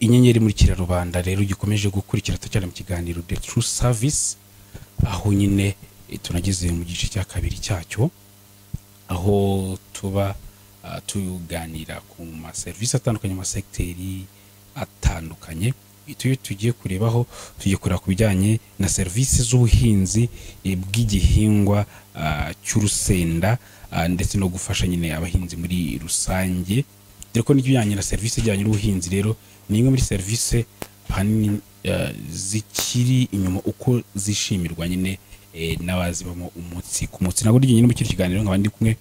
gukurikira rubanda rero gikomeje gukurikira cyane mu kiganiro the true service aho nyine eh, tunageze mu gice cya kabiri cyacyo aho tuba ah, tuganira ku maserivisi atandukanye amasegiteri atandukanye iyo tugiye kurebaho tugiye kureba ku bijyanye na serivisi z'ubuhinzi eh, bw'igihingwa ah, cy'urusenda ah, ndetse no gufasha nyine abahinzi muri rusange dore ko n'ibijyanye na serivisi ijyanye n'ubuhinzi rero ni imwe muri serivisi ahanini eh, zikiri inyuma uko zishimirwa nyine eh, n'abazibamo umunsi ku munsi nabwo ryonyine muri kino kiganiro nkaba ndi kumwe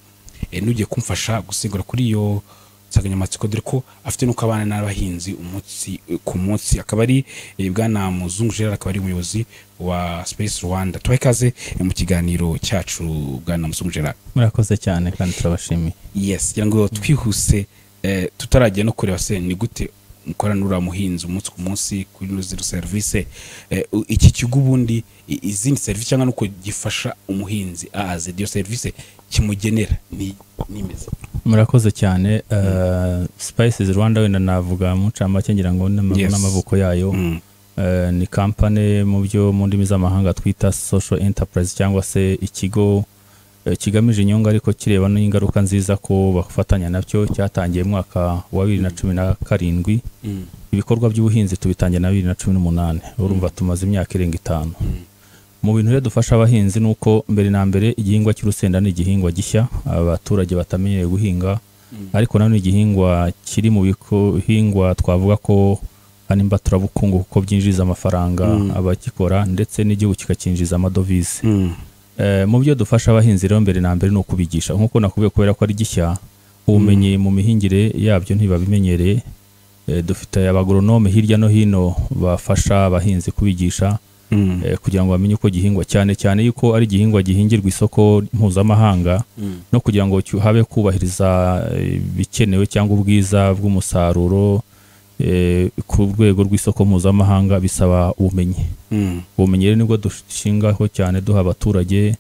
eh, n'ugiye kumfasha gusigura kuri iyo nsanganyamatsiko dore ko afite n'uko abana n'abahinzi umunsi eh, ku munsi akaba ari eh, bwana muzungu gerard akaba ari umuyobozi wa space rwanda tubahe ikaze eh, mu kiganiro cyacu bwana muzungu gerard murakoze cyane kandi turabashimiye yes kugira ngo twihuse eh, tutarajya no kureba se ni gute mukorana n'uriya muhinzi umunsi ku munsi kuri ino zero serivisi eh, u- iki kigo ubundi i- izindi serivisi cyangwa nuko gifasha umuhinzi aze iyo serivisi kimugenera ni nimeze murakoze cyane uh, spices rwanda wenda navuga mu ncamake ngira ngo n'ama- Yes. n'amaboko yayo Mm, Eh, ni kampani mu byo mu ndimi z'amahanga twita social enterprise cyangwa se ikigo eh, kigamije inyungu ariko kireba n'ingaruka nziza ko bafatanya nabyo cyatangiye mu mwaka wa bibiri na cumi na karindwi mm, ibikorwa by'ubuhinzi tubitangiye na bibiri na cumi n'umunani urumva tumaze imyaka irenga itanu mm, mu bintu rero dufasha abahinzi ni uko mbere na mbere igihingwa cy'urusenda ni igihingwa gishya abaturage batamenyereye guhinga Mm. ariko nanone igihingwa kiri mu biko- bihingwa twavuga ko ari mbaturabukungu kuko byinjiriza amafaranga Mm. abagikora ndetse n'igihugu kikakinjiza amadovize mm, Eh, mu byo dufasha abahinzi rero mbere na mbere ni ukubigisha nk'uko nakubwiye kubera ko ari gishya ubumenyi mu mihingire yabyo ntibabimenyereye Eh, dufite abagoronome hirya no hino bafasha abahinzi kubigisha mm, eh, kugira ngo bamenye uko gihingwa cyane cyane yuko ari igihingwa gihingirwa isoko mpuzamahanga mm, no kugira ngo cyu- habe kubahiriza eh, ibikenewe cyangwa ubwiza bw'umusaruro eh, ku rwego rw'isoko mpuzamahanga bisaba ubumenyi mm, ubumenyi rero nibwo dushingaho cyane duha abaturage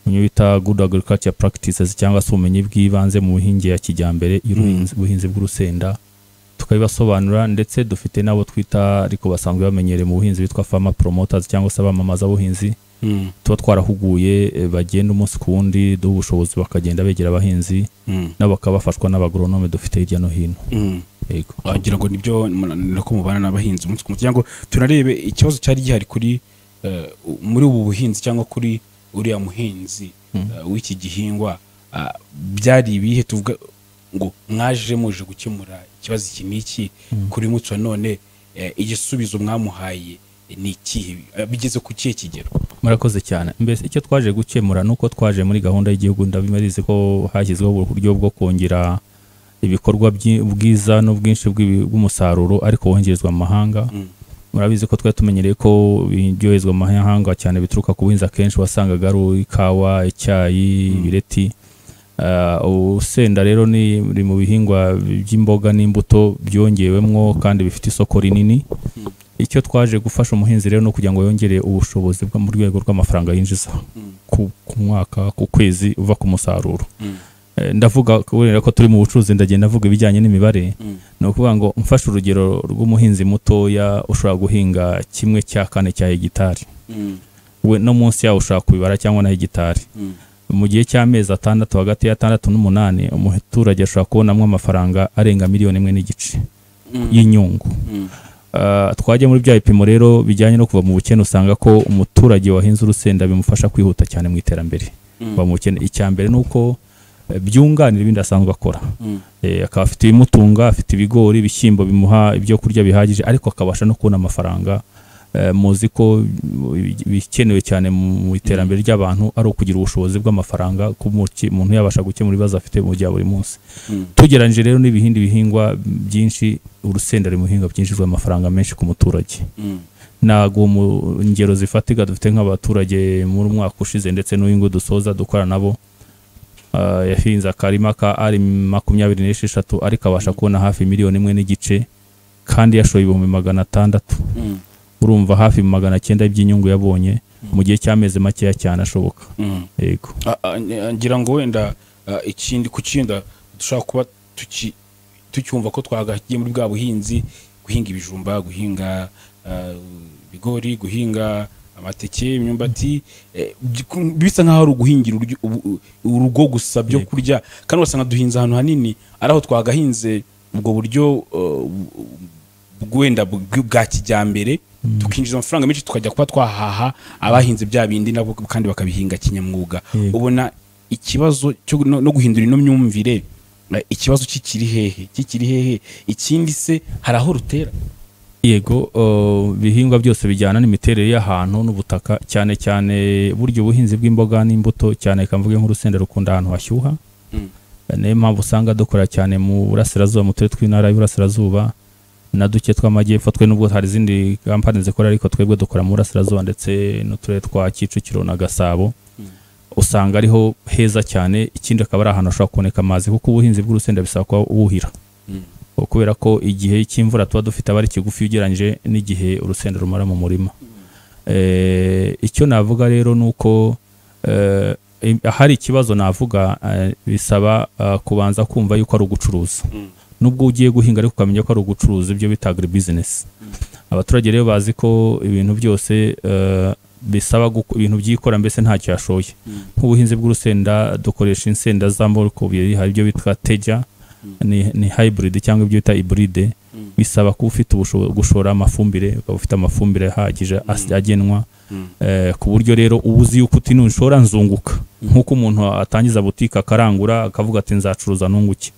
mu byo bita good agriculture practices cyangwa se ubumenyi bw'ibanze mu buhinge ya kijyambere y'ubuhinzi- ubuhinzi bw'urusenda tukabibasobanurira ndetse dufite n'abo twita ariko basanzwe bamenyereye mu buhinzi bitwa farmer promoters cyangwa se abamamaza buhinzi mm, tuba twarahuguye eh, bagenda umunsi ku wundi duha ubushobozi bakagenda begera abahinzi mm, nabo bakaba bafashwa n'abagoronome dufite hirya no hino mm. yego wagira ngo nibyo munanira ko mubana n'abahinzi umunsi ku munsi cyangwa tunarebe ikibazo cyari gihari kuri eh, muri ubu buhinzi cyangwa kuri uriya muhinzi eh, w'iki gihingwa ah, byari ibihe tuvuga ngo mwaje muje gukemura ikibazo iki n'iki kuri uyu munsi wa none eh, igisubizo mwamuhaye ni ikihe Eh, bigeze ku kihe kigero murakoze cyane mbese icyo twaje gukemura ni uko twaje muri gahunda y'igihugu ndabimarize ko hashyizweho uburyo bwo kongera ibikorwa byi- ubwiza n'ubwinshi bw'ibi- bw'umusaruro ariko woherezwa mu mahanga Mm. murabizi ko twari tumenyereye ko ibyoherezwa mu mahanga cyane bituruka ku buhinzi akenshi wasangaga ari ikawa icyayi ibireti Ah, urusenda rero ni biri mu bihingwa by'imboga n'imbuto byongewemwo kandi bifite isoko rinini icyo twaje gufasha umuhinzi rero ni ukugira ngo yongere ubushobozi bwo mu rwego rw'amafaranga yinjiza ku, ku mwaka ku kwezi uva ku musaruro Mm. Eh, ndavuga kubera ko turi mu bucuruzi ndagenda ndavuga ibijyanye n'imibare Mm. ni ukuvuga ngo mfashe urugero rw'umuhinzi mutoya ushobora guhinga kimwe cya kane cya hegitari Mm. we no munsi yawo ushobora kubibara cyangwa na hegitari Mm. mu gihe cy'amezi atandatu hagati y'atandatu n'umunani umuturage ashobora kubonamo amafaranga arenga miliyoni imwe n'igice Mm. y'inyungu Mm. Ah, twajya muri bya bipimo rero bijyanye no kuva mu bukene usanga ko umuturage wahinze urusenda bimufasha kwihuta cyane mu iterambere Mm. kuva mu bukene icya mbere ni uko eh, byunganira ibindi asanzwe akora Mm. Eh, akaba afite ibimutunga afite ibigori ibishyimbo bimuha ibyo kurya bihagije ariko akabasha no kubona amafaranga Eh, muzi ko mm, ibikenewe cyane mu iterambere ry'abantu ari ukugira ubushobozi bw'amafaranga ku muki- umuntu yabasha gukemura ibibazo afite mu bya buri munsi Mm. tugereranyije rero n'ibihindi bihingwa byinshi urusenda ruri mu bihingwa byinjizwa amafaranga menshi ku muturage Mm. ntabwo mu ngero zifatika dufite nk'abaturage muri mwaka ushize ndetse n'uyu nguyu dusoza dukorana nabo ah, yahinze akarima ka ari makumyabiri n'esheshatu ariko abasha kubona hafi miliyoni imwe n'igice kandi yashoye ibihumbi magana atandatu Mm. urumva hafi magana cyenda by'inyungu yabonye mu gihe cy'amezi makeya cyane ashoboka Mm. yego Ah, ah, nge- ngira ngo wenda ah, ikindi ku kindi dushobora kuba tuki- tucyumva ko twagagiye muri bwa buhinzi guhinga ibijumba guhinga ah, ibigori guhinga amateke imyumbati eh, byik- bisa nk'aho ari uguhingira uryo- ubu- urugo gusa byo Yego. kurya kandi wasanga duhinze ahantu hanini ari aho twagahinze ubwo buryo eh, bu- wenda bw- bwa kijyambere tukinjiza amafaranga menshi tukajya kuba twahaha abahinze bya bindi nabo kandi bakabihinga kinyamwuga Yego. ubona ikibazo cyo no, no guhindura ino myumvire eh, ikibazo kikiri hehe kikiri hehe ikindi se hari aho rutera yego uh, ibihingwa byose bijyana n'imiterere y'ahantu n'ubutaka cyane cyane burya ubuhinzi bw'imboga n'imbuto cyane reka mvuge nk'urusenda rukunda ahantu hashyuha Mm. niyo mpamvu usanga dukora cyane mu burasirazuba mu turere tw'intara y'uburasirazuba na duke tw'amajyepfo twe nubwo hari izindi kampani zikora ariko twebwe dukora mu burasirazuba ndetse n'uturere twa kicukiro na gasabo usanga ariho heza cyane ikindi akaba ari ahantu hashobora kuboneka amazi kuko ubuhinzi bw'urusenda bisaba kuba wuhira kubera ko igihe cy'imvura tuba dufite aba ari kigufi ugereranyije n'igihe urusenda rumara mu murima Eh, icyo navuga rero ni uko eh, im- ahari ikibazo navuga eh, bisaba eh, kubanza kumva yuko ari ugucuruza nubwo ugiye guhinga ariko ukamenya ko ari ugucuruza ibyo bita agribusiness abaturage rero bazi ko ibintu byose eh, bisaba guko- ibintu byikora mbese ntacyo yashoye nk'ubuhinzi bw'urusenda dukoresha insenda z'amoko abiri hari ibyo bitwa teja ni, ni hybrid cyangwa ibyo bita hybride bisaba kuba ufite ubusho- gushora amafumbire ukaba ufite amafumbire ahagije as- agenwa eh, ku buryo rero uba uzi yuko uti nushora nzunguka nk'uko umuntu atangiza butike akarangura akavuga ati nzacuruza nunguke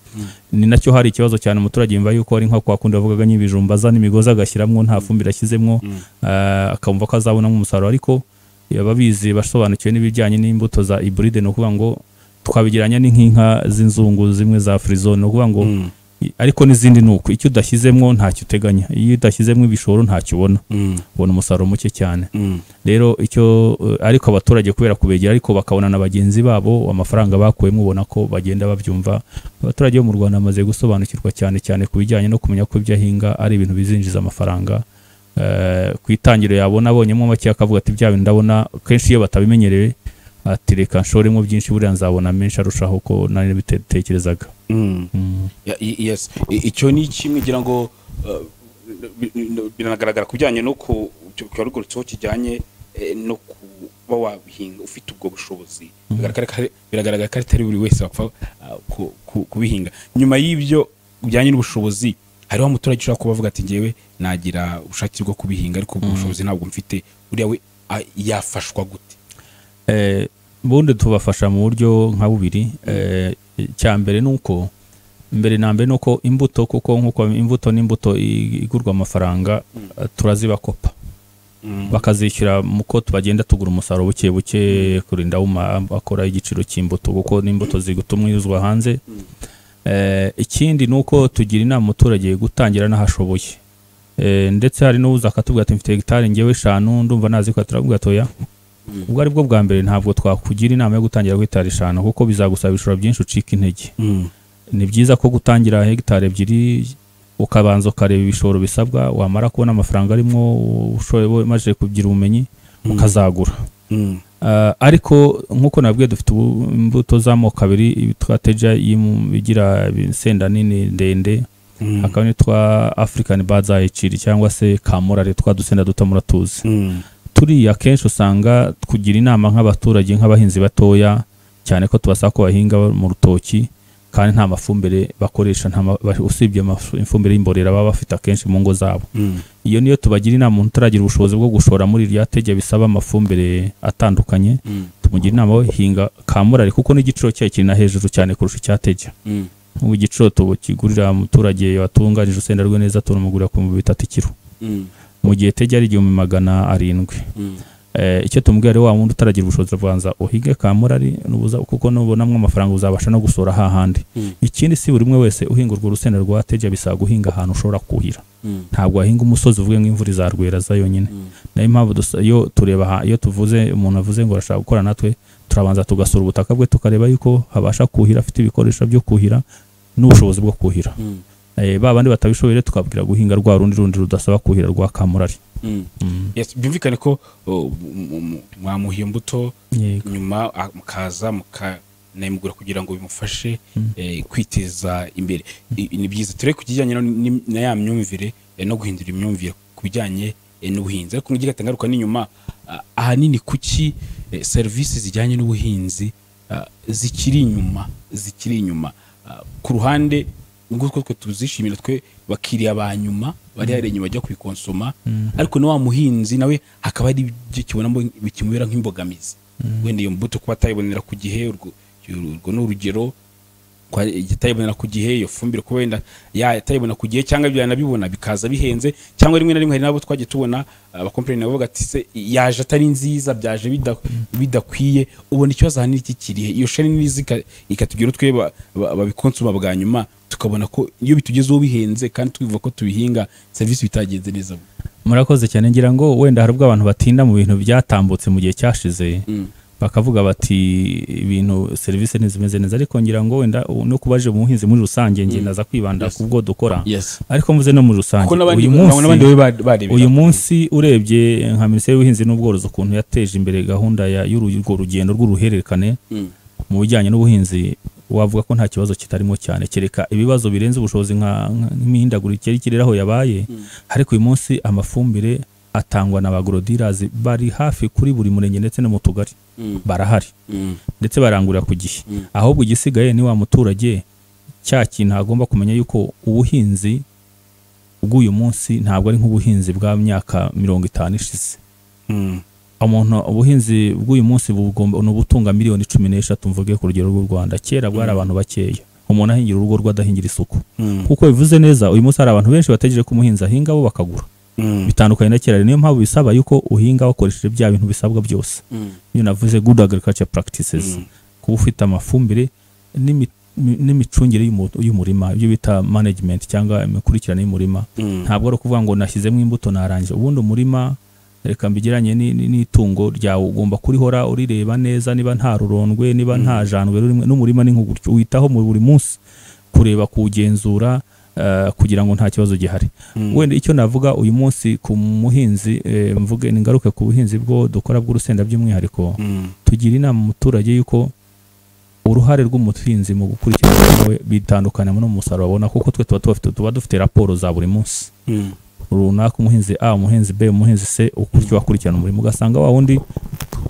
ni nacyo hari ikibazo cyane umuturage yumva yuko ari nka kwa kundi bavugaga nyibijumba azana imigozi agashyiramo nta fumbire ashyizemo eh, akumva ko azabonamo umusaruro ariko ababizi basobanukiwe n'ibijyanye n'imbuto za iburide ni ukuvuga ngo twabigereranya ni nk'inka z'inzungu zimwe za firizone ni ukuvuga ngo i- ariko n'izindi ni uko icyo udashyizemo ntacyo uteganya iyo udashyizemo ibishoro ntacyo ubona ubona umusaruro muke cyane rero icyo eh, ariko abaturage kubera kubegera ariko bakabona na bagenzi babo amafaranga bakuyemo ubona ko bagenda babyumva abaturage bo mu rwanda bamaze gusobanukirwa cyane cyane ku bijyanye no kumenya ko ibyo ahinga ari ibintu bizinjiza amafaranga Eh, ku itangiro yabona abonyemo make akavuga ati bya bintu ndabona kenshi iyo batabimenyereye ati reka nshoremo byinshi buriya nzabona menshi arushaho ko nari bitekerezaga Ya- i- yes I- icyo ni kimwe ngira ngo uh, bi- bi- binagaragara ku bijyanye no ku cyo- cyo warugurutseho kijyanye eh, no kuba wabihinga ufite ubwo bushobozi Biragaragara ko ari- biragaragara ko atari buri wese wapfa ah, ku- ku- kubihinga nyuma y'ibyo bijyanye n'ubushobozi hariho umuturage ushobora kuba avuga ati ngewe nagira ubushake bwo kubihinga ariko ubwo bushobozi ntabwo mfite uriya we ah, yafashwa gute Eh, ubundi tubafasha mu buryo nka bubiri Eh, icya mbere ni uko mbere na mbere ni uko imbuto kuko nk'uko imbuto n'imbuto i- igurwa amafaranga eh, turazibakopa bakazishyura mu ko tubagenda tugura umusaruro buke buke kurinda wuma akora igiciro cy'imbuto kuko n'imbuto zigutumwirizwa hanze Eh, ikindi ni uko tugira inama umuturage gutangira n'ahashoboye Eh, ndetse hari n'uza akatubwira ati mfite hegitari ngewe eshanu ndumva nazi ko turamubwira toya ubwo ari bwo bwa mbere ntabwo twakugira inama yo gutangira kuri hegitari eshanu kuko bizagusaba ibishoro byinshi ucika intege ni byiza ko gutangira hegitari ebyiri ukabanza ukareba ibishoro bisabwa wamara kubona amafaranga arimo ushoye umaze kugira ubumenyi ukazagura Ah, ariko nk'uko nabwiye dufite ubu- imbuto z'amoko abiri ibitwa teja y'imu- igira insenda nini ndende hakaba n'itwa african badza iciri cyangwa se kamurari twa dusenda duto muratuzi turiya akenshi usanga kugira inama nk'abaturage nk'abahinzi batoya cyane ko tubasaba ko bahinga mu rutoki kandi nta mafumbire bakoresha nta ma- ba- usibye amafu- ifumbire y'imborera baba bafite akenshi mu ngo zabo iyo niyo tubagira inama umuntu utaragira ubushobozi bwo gushora muri irya tege bisaba amafumbire atandukanye tumugira inama we hinga kamurari kuko n'igiciro cyayo kiri na hejuru cyane kurusha icya tege nk'ubu igiciro tubu kigurira umuturage watunganije urusenda rwe neza tunamugurira ku bihumbi bitatu ikiro mu gihe tege ari igihumbi magana arindwi Eh, icyo tumubwira rero wa wundi utaragira ubushobozi abanza uhige ka murari nubuza kuko nubonamo amafaranga uzabasha no gusora hahandi ikindi si buri umwe wese uhinga urwo rusenda rwa teja bisaba guhinga ahantu ushobora kuhira ntabwo wahinga umusozi uvuge ngo imvura izarwera za yonyine nayo mpamvu dusa- iyo tureba aha- iyo tuvuze umuntu avuze ngo arashaka gukora natwe turabanza tugasura ubutaka bwe tukareba yuko habasha kuhira afite ibikoresho byo kuhira n'ubushobozi bwo kuhira Eh, ba bandi batabishoboye rero tukabwira guhinga rwa rundi rundi rudasaba kuhira rwa kamurari Yes, byumvikane ko oh, mu- mu- mwamuha iyo mbuto yego nyuma ah, mukaza mukanayimugura kugira ngo bimufashe eh, kwiteza imbere I- ni byiza turere ku kijyanye no- ni- na ya myumvire eh, no guhindura imyumvire ku bijyanye eh, n'ubuhinzi ariko nugira atangaruka n'inyuma ah, ahanini kuki eh, serivisi zijyanye n'ubuhinzi ah, zikiri inyuma zikiri inyuma Ah, ku ruhande ubwo two twe tuzishimira twe bakiriya ba nyuma bari hari inyuma bajya kubikonsoma ariko na wa muhinzi nawe hakaba hari ibyo kibonamo bikimubera nk'imbogamizi wenda iyo mbuto kuba atayibonera ku gihe urwo urwo ni urugero kwa- atayibonera ku gihe iyo fumbire kuba wenda ya- atayibona ku gihe cyangwa ibyo yanabibona bikaza bihenze cyangwa rimwe na rimwe hari n'abo twagiye tubona abakompanyi nabo bavuga ati se yaje atari nziza byaje bida- bidakwiye ubona ikibazo ahanini iki kirihe iyo shari n'izi ikatugera twe ba- ba- babikonsoma bwa nyuma tukabona ko iyo bitugezeho bihenze kandi twivuga ko tubihinga serivisi bitagenze neza murakoze cyane ngira ngo wenda hari ubwo abantu batinda mu bintu byatambutse mu gihe cyashize Mm. bakavuga bati ibintu serivisi ntizimeze neza ariko ngira ngo wenda u- no kubaje mu buhinzi muri rusange nge naza kwibanda Yes. ku bwo dukora yes ariko mvuze no muri rusange kuko n'abandi uyu munsi n'abandi babe ba- barebera. uyu munsi urebye nka minisiteri y'ubuhinzi n'ubworozi ukuntu yateje imbere gahunda ya- y'uru- y'urwo rugendo rw'uruhererekane Mm. mu bijyanye n'ubuhinzi wavuga ko nta kibazo kitarimo cyane kereka ibibazo birenze ubushobozi nka nka- nk'imihindagurikire y'ikirere aho yabaye ariko uyu munsi amafumbire atangwa na ba gorodirazi bari hafi kuri buri murenge ndetse no mu tugari Mm. barahari Mm. ndetse barangurira ku gihe Mm. ahubwo igisigaye ni wa muturage cya kintu agomba kumenya yuko ubuhinzi bw'uyu munsi ntabwo ari nk'ubuhinzi bwa myaka mirongo itanu ishize Mm. umuntu ubuhinzi bw'uyu munsi bugomba ni ubutunga miliyoni cumi n'eshatu mvuge ku rugero rw'u Rwanda kera bwari abantu bakeya umuntu ahingira urugo rwe adahingira isuku Mm. kuko bivuze neza uyu munsi hari abantu benshi bategereje ko umuhinzi ahinga bo bakagura Mm. bitandukanye na kera niyo mpamvu bisaba yuko uhinga wakoresheje bya bintu bisabwa byose Mm. iyo navuze good agriculture practices Mm. kuba ufite amafumbire n'imi- n'imicungire y'umu- y'umurima ibyo bita management cyangwa imikurikirane y'umurima Mm. ntabwo ari ukuvuga ngo nashyizemo imbuto narangije ubundi umurima reka mbigeranye ni- ni- n'itungo ryawe ugomba kurihora urireba neza niba nta rurondwe niba nta jandwe rurimo n'umurima ni nk'ugutyo witaho mu buri munsi kureba kuwugenzura eh, kugira ngo nta kibazo gihari Mm. wenda icyo navuga uyu munsi ku muhinzi eh, mvuge ningaruke ku buhinzi bwo dukora bw'urusenda by'umwihariko Mm. tugira inama umuturage yuko uruhare rw'umuhinzi mu gukurikirana we bitandukana n'umusaruro abona kuko twe tuba tubafite tuba dufite raporo za buri munsi Mm. runaka umuhinzi A umuhinzi B umuhinzi C ukuryo wakurikirana umurimo ugasanga wa wundi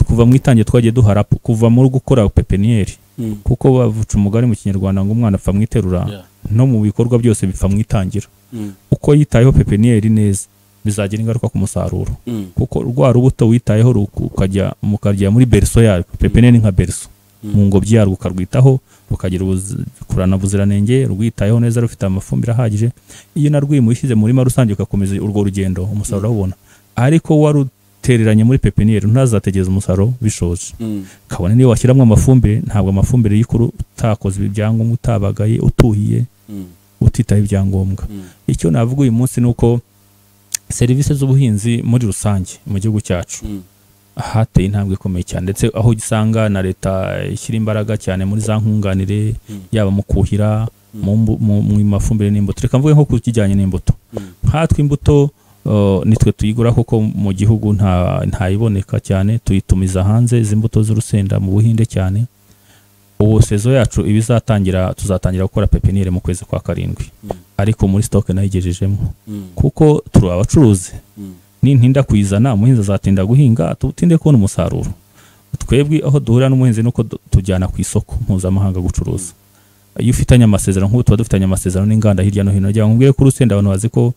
kuva mu itangiye twagiye duhara kuva muri gukora pepiniyeri Mm. kuko bavuca umugani mu kinyarwanda ngo umwana apfa mu iterura Yeah. no mu bikorwa byose bipfa mu itangira Mm. uko yitayeho pepiniyeri neza bizagira ingaruka ku musaruro Mm. kuko rwa rubuto witayeho ru- ukajya mukarya muri berso yarwo pepiniyeri ni nka berso Mm. mu ngobyi yarwo ukarwitaho rukagira ubuzi- kurana ubuziranenge rwitayeho neza rufite amafumbire ahagije iyo narwimuye ushyize mu murima rusange ugakomeza urwo rugendo umusaruro urawubona ariko warutereranye muri pepiniyeri ntazategereza umusaruro bishoje Mm. kabone niyo washyiramo amafumbire ntabwo amafumbire y'ikuru utakoze ibyangombwa utabagaye utuhiye Mm. utitaye ibyangombwa Mm. icyo navuga uyu munsi ni uko serivisi z'ubuhinzi muri rusange mu gihugu cyacu Mm. hateye intambwe ikomeye cyane ndetse aho usanga na leta ishyira imbaraga cyane muri za nkunganire Mm. yaba mu kuhira mu mbu- mu- mu mafumbire n'imbuto reka mvuge nko ku kijyanye n'imbuto Mm. nkatwe imbuto uh, nitwe tuyigura kuko mu gihugu nta ntayiboneka cyane tuyitumiza hanze izi mbuto z'urusenda mu buhinde cyane ubu sezo yacu ibizatangira tuzatangira gukora pepiniyeri mu kwezi kwa karindwi Mm. ariko muri stoke nayo igejejemo Mm. kuko turi abacuruzi Mm. nintinda kuyizana umuhinzi azatinda guhinga tutinde kubona umusaruro twebwe aho duhurira n'umuhinzi nuko du- tujyana ku isoko mpuzamahanga gucuruza iyo ufitanye amasezerano nk'ubu tuba dufitanye amasezerano n'inganda hirya no hino rya nkubwire ko urusenda abantu bazi ko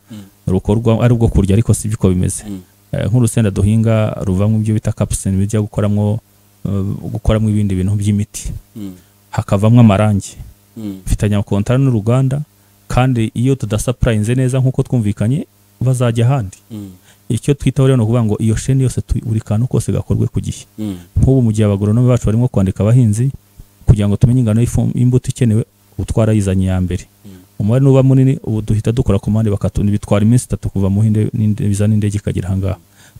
rukorwa ari ubwo kurya ariko si ko bimeze Mm. Eh, nk'urusenda duhinga ruvamo ibyo bita capsine bijya gukoramo eh, gukoramo ibindi bintu by'imiti Mm. hakavamo amarangi Mm. mfitanye amakontara n'uruganda kandi iyo tudasapurayinze neza nk'uko twumvikanye bazajya ahandi Mm. icyo twitaho rero ni ukuvuga ngo iyo sheni yose tu- buri kantu kose gakorwe ku gihe Mm. nk'ubu mu gihe abagoronome bacu barimo kwandika abahinzi kugira ngo tumenye ingano y'ifu- y'imbuto ikenewe ubu twarayizanye iya mbere Mm. umubare nuba munini ubu duhita dukora komande bakatuni bitwara iminsi itatu kuva mu hinde n'inde- biza n'indege ikagera aha ngaha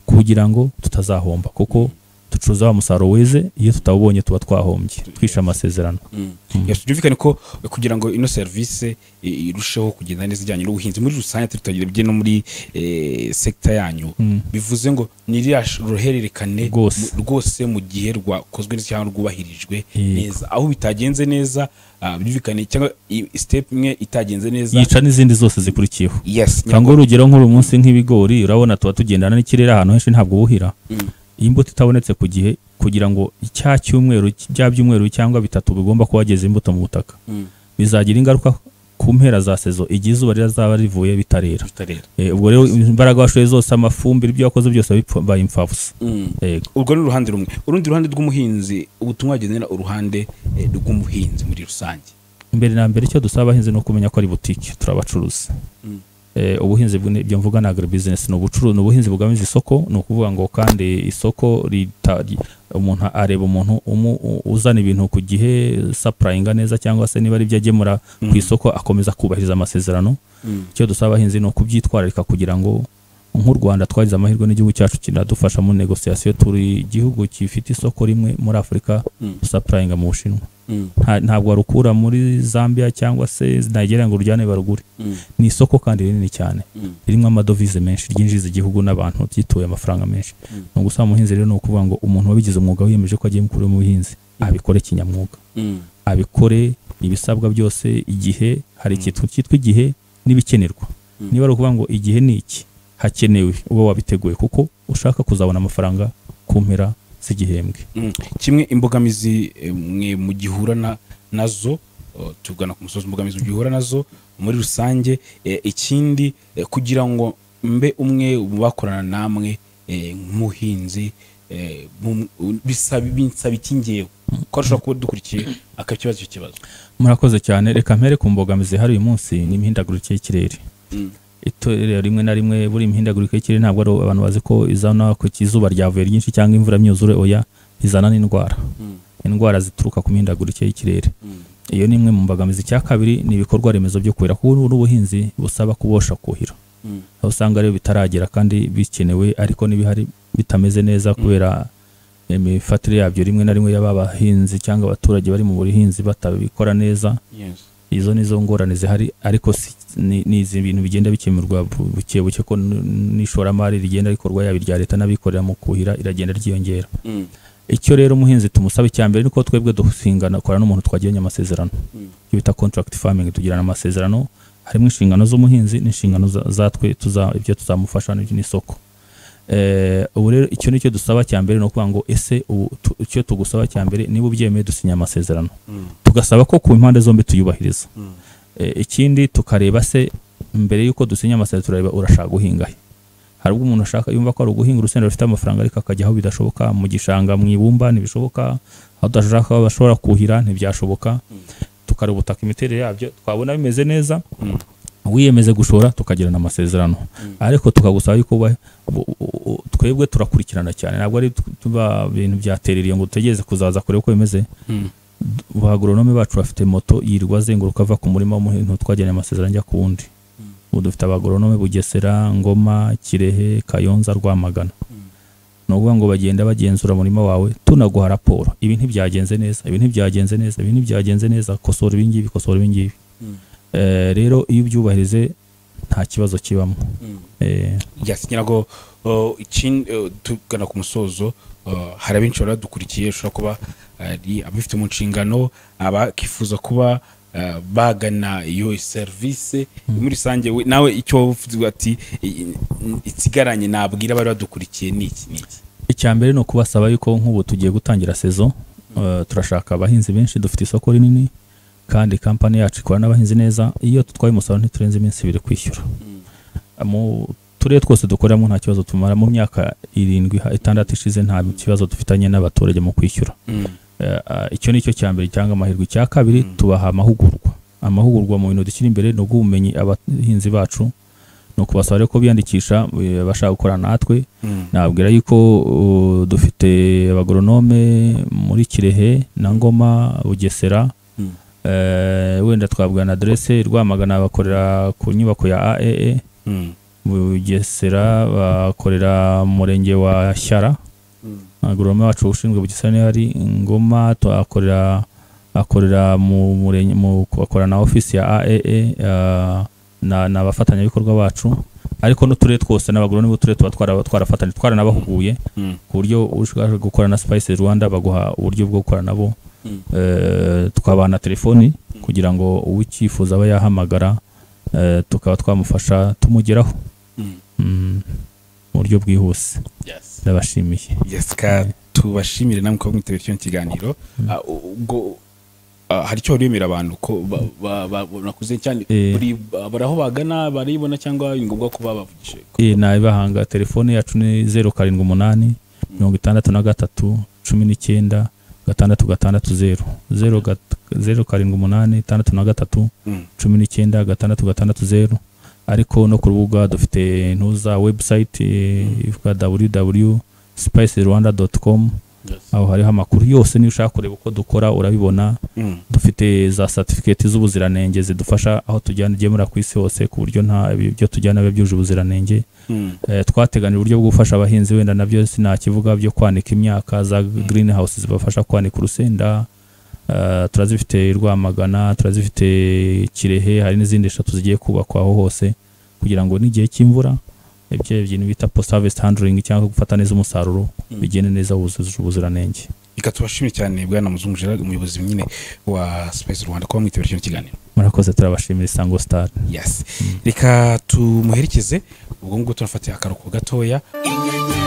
kugira ngo tutazahomba kuko ducuruza wa musaruro weze iyo tutawubonye tuba twahombye twishe amasezerano byumvikane ko kugira ngo ino serivisi i- irusheho kugenda neza ijyanye n'ubuhinzi muri rusange turi tutagira bye no muri eh, sekita yanyu Mm. bivuze ngo niriya sh- ruhererekane Rwose. mu- rwose mu gihe rwakozwe neza cyangwa rwubahirijwe Yego. neza aho bitagenze neza ah, byumvikane cyangwa i- step imwe itagenze neza yica n'izindi zose zikurikiyeho yes cyangwa urugero nk'uru munsi nk'ibigori urabona tuba tugendana n'ikirere ahantu henshi ntabwo buhira Mm. iyi mbuto itabonetse ku gihe kugira ngo cya cyumweru bya byumweru cyangwa bitatu bigomba kuba hageze imbuto mu butaka Mm. bizagira ingaruka ku mpera za sezo igihe izuba rizaba rivuye bitarera Tutarera. Eh, ubwo rero imbaraga washoye zose amafumbire ibyo wakoze byose bibaye impfabusa Mm. yego urwo ni uruhande rumwe urundi ruhande rw'umuhinzi ubutumwa wagenera uruhande eh, rw'umuhinzi muri rusange imbere na mbere icyo dusaba abahinzi ni ukumenya ko ari butike turabacuruza Mm. Eh, ubuhinzi bwo- ibyo mvuga ni agribusiness ni ubucuruzi ni ubuhinzi bugamije isoko ni ukuvuga ngo kandi isoko rita ri- umuntu areba umuntu umu- u- uzana ibintu ku gihe sapurayinga neza cyangwa se niba ari ibyo agemura ku isoko akomeza kubahiriza amasezerano Mm. icyo dusaba abahinzi ni ukubyitwararika kugira ngo nk'u Rwanda twagize amahirwe n'igihugu cyacu kiradufasha mu negosiyasiyo turi igihugu gifite isoko rimwe muri Afurika Mm. sapurayinga mu Bushinwa Mm. Nta- ntabwo warukura muri Zambia cyangwa se Nigeria ngo urujyane barugure Mm. ni isoko kandi rinini cyane Mm. ririmo amadovize menshi ryinjiza igihugu n'abantu byituye amafaranga menshi Mm. ni ugusaba umuhinzi rero ni ukuvuga ngo umuntu wabigize umwuga wiyemeje ko agiye gukora mu buhinzi abikore kinyamwuga Mm. abikore ibisabwa byose igihe hari ikintu cyitwa igihe n'ibikenerwa Mm. niba ari ukuvuga ngo igihe ni iki hakenewe uba wabiteguye kuko ushaka kuzabona amafaranga ku mpera z'igihembwe Mm. kimwe imbogamizi eh, mwe mugihura na- nazo oh, tugana ku musozi imbogamizi mugihura nazo muri rusange eh, ikindi eh, kugira ngo mbe umwe mu bakorana namwe eh, nk'umuhinzi eh, mu- bisaba binsaba iki ngewe ko ashobora kuba dukurikiye akakibazo icyo kibazo murakoze cyane reka mpere ku mbogamizi hari uyu munsi ni imihindagurikire y'ikirere Mm. itorero rimwe na rimwe buri imihindagurikire y'ikirere ntabwo ari abantu bazi ko izana ku izuba ryavuye ryinshi cyangwa imvura myuzure oya izana n'indwara Mm. indwara zituruka ku mihindagurikire y'ikirere Mm. iyo ni imwe mu mbogamizi cya kabiri ni ibikorwa remezo byo kuhira kuko ubu ni ubuhinzi busaba kubosha kuhira Mm. aho usanga rero bitaragera kandi bikenewe ariko n'ibihari bitameze neza kubera imifatire yabyo rimwe na rimwe y'aba bahinzi cyangwa abaturage bari mu buhinzi batabikora neza yes izo ni zo ngorane zihari ariko si- ni ni izi bintu bigenda bikemurwa bu- buke buke ko n- n'ishoramari rigenda rikorwa yaba irya leta n'abikorera mu kuhira iragenda ryiyongera Mm. icyo rero umuhinzi tumusaba icya mbere ni ko twebwe dusingana korana n'umuntu twagiranye amasezerano Mm. ibyo bita contract farming tugirana amasezerano harimo inshingano z'umuhinzi n'inshingano za- zatwe tuza ibyo tuzamufasha n'ibyo n'isoko Eh, ubu rero icyo nicyo dusaba cya mbere ni ukuvuga ngo ese ubu tu- icyo tugusaba cya mbere niba ubyemeye dusinya amasezerano Mm. tugasaba ko ku mpande zombi tuyubahiriza Mm. E, ikindi tukareba se mbere y'uko dusinya amasezerano turareba urashaka guhinga he hari ubwo umuntu ashaka yumva ko ari uguhinga urusenda rufite amafaranga ariko akajya aho bidashoboka mu gishanga mu ibumba ntibishoboka aho udashaka aho bashobora kuhira ntibyashoboka tukareba ubutaka imiterere yabyo twabona bimeze neza Mm. wiyemeze gushora tukagirana amasezerano ariko tukagusaba yuko uba- u- u- u- twebwe turakurikirana cyane ntabwo ari tu- tuba ibintu byaterereye ngo dutegereze kuzaza kureba uko bimeze Mm. ba agoronome bacu bafite moto yirirwa azenguruka ava ku murima w'umuhinzi twageneye amasezerano ajya ku wundi ubu dufite abagoronome bugesera ngoma kirehe kayonza rwamagana ni ukuvuga ngo bagenda bagenzura umurima wawe tunaguha raporo ibi ntibyagenze neza ibi ntibyagenze neza ibi ntibyagenze neza kosora ibingibi kosora ibingibi Mm. Eh, rero iyo ubyubahirize nta kibazo kibamo Mm. Eh, yasinyira ko uh, ikindi uh, tugana ku musozo uh, hari abenshi baba badukurikiye ushobora kuba ari ababifite mu nshingano abakifuza kuba uh, bagana iyo serivisi muri rusange we- nawe icyo waba uvuze ati i- i- isigaranye nabwira abari badukurikiye ni iki ni iki icya mbere ni ukubasaba yuko nk'ubu tugiye gutangira sezo eh, turashaka abahinzi benshi dufite isoko rinini kandi kampani yacu ikora n'abahinzi neza iyo tutwaye umusaruro ntiturenze iminsi ibiri kwishyura mu turere twose dukoreramo nta kibazo tumara mu myaka irindwi ha- itandatu ishize nta kibazo dufitanye n'abaturage mu kwishyura Eh, ah, icyo ni cyo cya mbere cyangwa amahirwe icya kabiri Mm. tubaha amahugurwa amahugurwa mu bintu dushyira imbere ni ubw'ubumenyi abahinzi bacu ni ukubasaba rero ko biyandikisha eh, bashaka gukora natwe nabwira yuko uh, dufite abagoronome muri kirehe na ngoma bugesera Mm. Eh, wenda twabwira na adresse rwamagana bakorera ku nyubako ya aee bugesera bakorera mu murenge wa shyara agoronome wacu ushinzwe bugisane hari ngoma tuhakorera akorera mu murenge mu akorana na ofisi ya AAA ah, na na abafatanyabikorwa bacu ariko n'uturere twose n'abagororome b'uturere tuba twara- twarafatanye twaranabahuguye Mm. ku buryo ushaka gukora na Spice Rwanda baguha uburyo bwo gukorana nabo Mm. eh, tukabana telefoni kugira ngo uwicyifuza abe yahamagara eh, tukaba twamufasha tumugeraho Mm. Mm, mu buryo bwihuse Yes. ndabashimiye yes ka tubashimire namwe kuba mwitabiriye kino kiganiro Ah, ubwo ah, hari icyo waririmira abantu ko ba- ba- ba- nakuze cyane Eh. buri bari aho bagana barayibona cyangwa ni ngombwa kuba bavugishe iyi nabibahanga telefone yacu ni zeru karindwi umunani mirongo itandatu na gatatu cumi n'icyenda gatandatu gatandatu zeru zeru gat- zeru karindwi umunani itandatu na gatatu Mm. cumi n'icyenda gatandatu gatandatu zeru ariko no ku rubuga dufite ntuza website ivuga www spice rwanda Yes. aho hariho amakuru yose niyo ushaka kureba uko dukora urabibona Mm. dufite za satifiketi z'ubuziranenge zidufasha aho tujyana igemura ku isi hose ku buryo nta ibyo tujyana biba byujuje ubuziranenge Mm. Eh, twateganya uburyo bwo gufasha abahinzi wenda nabyo sinakivuga byo kwanika imyaka za green house zibafasha kwanika urusenda Eh, turazifite i rwamagana turazifite i kirehe hari n'izindi eshatu zigiye kubakwa aho hose kugira ngo n'igihe cy'imvura ibyo bintu bita post harvest handling cyangwa gufata neza umusaruro Mm. bigende neza wuzuje ubuziranenge reka tubashimire cyane bwana muzungu gerard umuyobozi nyine wa space rwanda kuba mwitabiriye kino kiganiro murakoze turabashimira isango star yes reka tumuherekeze ubwo ngubwo tunafatiye akaruhuko gatoya inyenyeri